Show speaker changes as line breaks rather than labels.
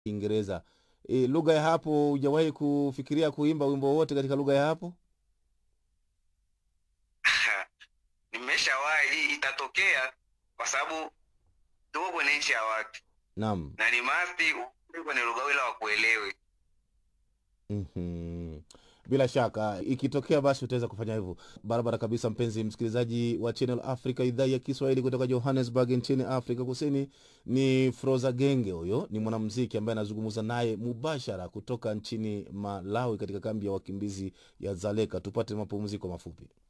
Kiingereza. E, lugha ya hapo hujawahi kufikiria kuimba wimbo wowote katika lugha ya hapo?
Nimeshawahi, hii itatokea kwa sababu tuko kwenye nchi ya watu
Naam.
na ni masti uwe kwenye lugha ile wakuelewe.
Mhm. Bila shaka ikitokea basi utaweza kufanya hivyo barabara kabisa. Mpenzi msikilizaji wa Channel Africa, idhaa ya Kiswahili kutoka Johannesburg nchini Afrika Kusini, ni Froza Genge. Huyo ni mwanamuziki ambaye anazungumza naye mubashara kutoka nchini Malawi katika kambi ya wakimbizi ya Zaleka. Tupate mapumziko mafupi.